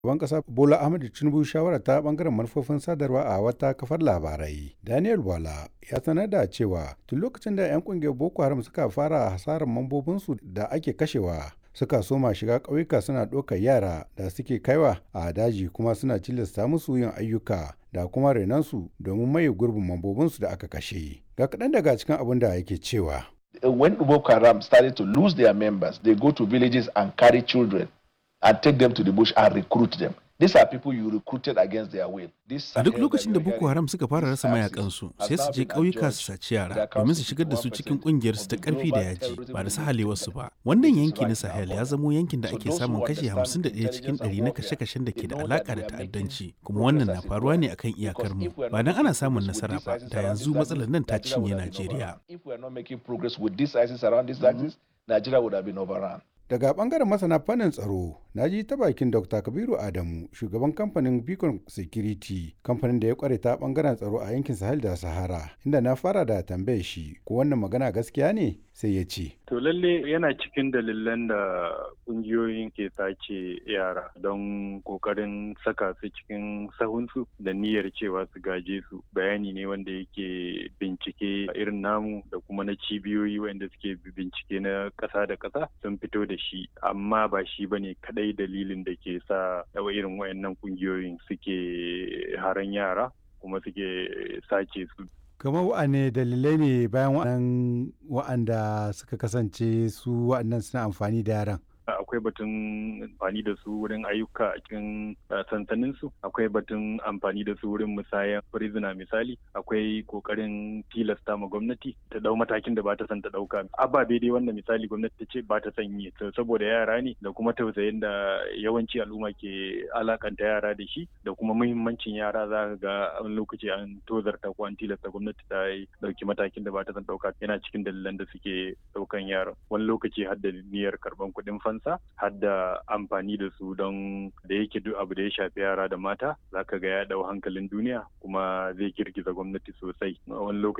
Shugaban ƙasa Bola Ahmed Tinubu shawara ta bangaren manufofin sadarwa a wata kafar labarai. Daniel Wala ya sanar da cewa tun lokacin da 'yan kungiyar Boko Haram suka fara hasarar mambobinsu da ake kashewa suka soma shiga ƙauyuka suna ɗaukar yara da suke kaiwa a daji kuma suna tilasta musu yin ayyuka da kuma renansu domin maye gurbin mambobinsu da aka kashe. Ga kaɗan daga cikin abin da yake cewa. When Boko Haram started to lose their members, they go to villages and carry children and take them to the bush and recruit them. These are people you recruited against their will. A duk lokacin da Boko Haram suka fara rasa mayakansu sai su je ƙauyuka su saci yara domin su shigar da su cikin ƙungiyar su ta ƙarfi da yaji ba da sahalewarsu ba. Wannan yanki na Sahel ya zamo yankin da ake samun kashi 51 cikin 100 na kashe-kashen da ke da alaka da ta'addanci kuma wannan na faruwa ne akan iyakar mu. Ba dan ana samun nasara ba da yanzu matsalar nan ta cinye Najeriya. If we are not making progress with this ISIS around these axis, Nigeria would have been overrun. Daga bangaren masana fannin tsaro, na ji ta bakin Dr. Kabiru Adamu, shugaban kamfanin Beacon Security, kamfanin da ya kware ta bangaren tsaro a yankin Sahel da Sahara, inda na fara da tambaye shi ko wannan magana gaskiya ne sai ya ce. To lalle yana cikin dalilan da kungiyoyin ke sace yara don kokarin saka su cikin sahunsu da niyyar cewa su gaje su bayani ne wanda yake bincike irin namu da kuma na cibiyoyi wanda suke bincike na ƙasa da ƙasa sun fito da shi amma ba shi bane kadai dalilin da ke sa irin wayannan kungiyoyin suke haran yara kuma suke sace su kamar wa'ane dalilai ne bayan waɗannan wa'anda suka kasance su waɗannan suna amfani da yaran akwai batun amfani da su wurin ayyuka a cikin sansanin su akwai batun amfani da su wurin musayan prisoner misali akwai kokarin tilasta ma gwamnati ta dau matakin da ba ta son ta dauka ababe dai wanda misali gwamnati ta ce ba ta son yi saboda yara ne da kuma tausayin da yawanci al'umma ke alakanta yara da shi da kuma muhimmancin yara za ka ga wani lokaci an tozarta ko an tilasta gwamnati ta yi dauki matakin da ba ta son dauka yana cikin dalilan da suke daukan yaran wani lokaci har da niyyar karban kuɗin fansa kansa har da amfani da su don da yake duk abu da ya shafi yara da mata zaka ga ya dau hankalin duniya kuma zai girgiza gwamnati sosai wani lokaci